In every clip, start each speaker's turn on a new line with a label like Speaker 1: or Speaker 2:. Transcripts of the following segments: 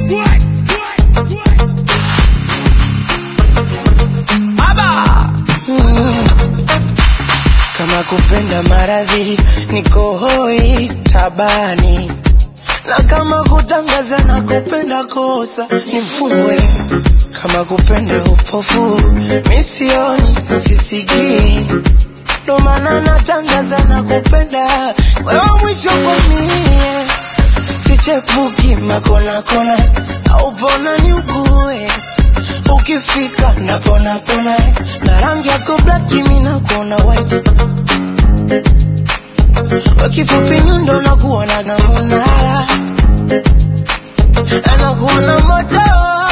Speaker 1: Mm. Kama kupenda maradhi niko hoi tabani, na kama kutangaza na kupenda kosa nifungwe. Kama kupenda upofu misioni sisikii, ndo maana natangaza na kupenda wewe mwisho kwa mie, sichepuki makona kona au pona ni ukue ukifika napona pona na rangi yako black mimi nakuona white wakifupi nyundo nakuona na munara anakuona moto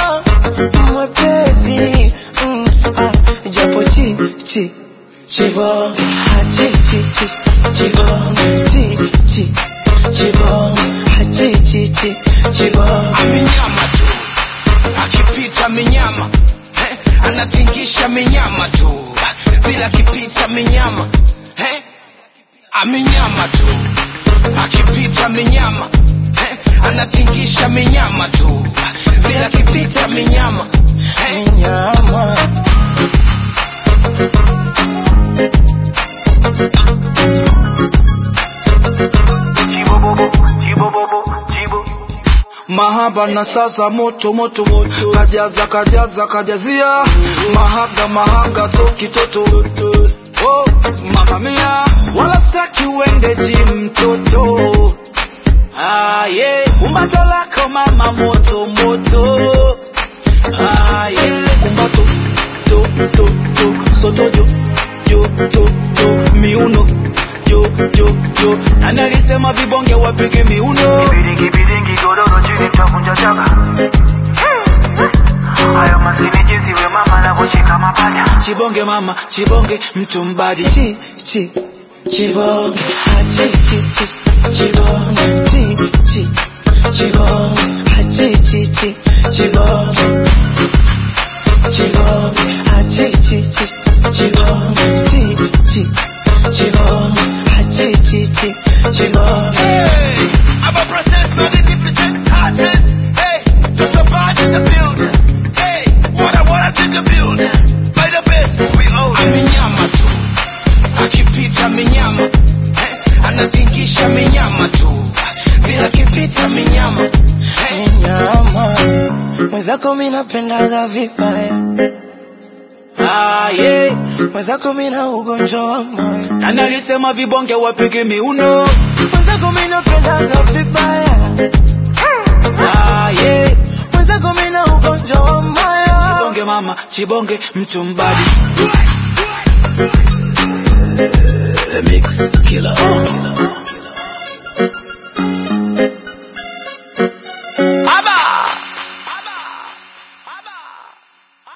Speaker 1: mwepesi mm, ah, japo chi chi chibong ah, chi chi chi chibong chi chi chibong ah, chi chi chi chibong
Speaker 2: amenyama tu akipita minyama eh, anatingisha minyama tu bila kipita minyama eh, amenyama tu akipita minyama eh, anatingisha minyama tu bila kipita minyama eh,
Speaker 1: nyama
Speaker 3: mahaba na sasa moto moto moto kajaza kajaza kajazia mahaga mahaga so kitoto oh, mama mia wala staki uende gym mtoto ah, yeah. kumbato lako mama moto moto ah, yeah. kumbato to to to soto jo jo jo jo miuno jo jo jo nani alisema vibonge wapige miuno
Speaker 4: Biringi biringi godoro chini tavunja chaka Hayo masini jinsi we mama anavyoshika mapaja
Speaker 3: chibonge mama chibonge mtu mbadi
Speaker 1: chi chi chibong ah, chi chi chi chibong chi chi chibong ah, chi chi chi chibong chibong ah, chi chi chi chibong chi chi chibong ah, chi chi chi chibong
Speaker 2: Hey, I'm a process, magnificent artist. Hey, talk about in the building. Hey, what I wanna to the building. By the best, we own it. Amenyama tu, akipita minyama. Eh, anatingisha minyama tu, bila kipita minyama. Hey,
Speaker 1: nyama mwenzako mi napendaga vibaya
Speaker 3: ah, yeah.
Speaker 1: mwenzako mi na ugonjwa wa moyo
Speaker 3: nani alisema vibonge wapige miuno
Speaker 1: mwenzako mi napendaga vibaya
Speaker 3: ah, yeah.
Speaker 1: mwenzako mi na ugonjwa wa moyo
Speaker 3: chibonge mama chibonge mtu mbadi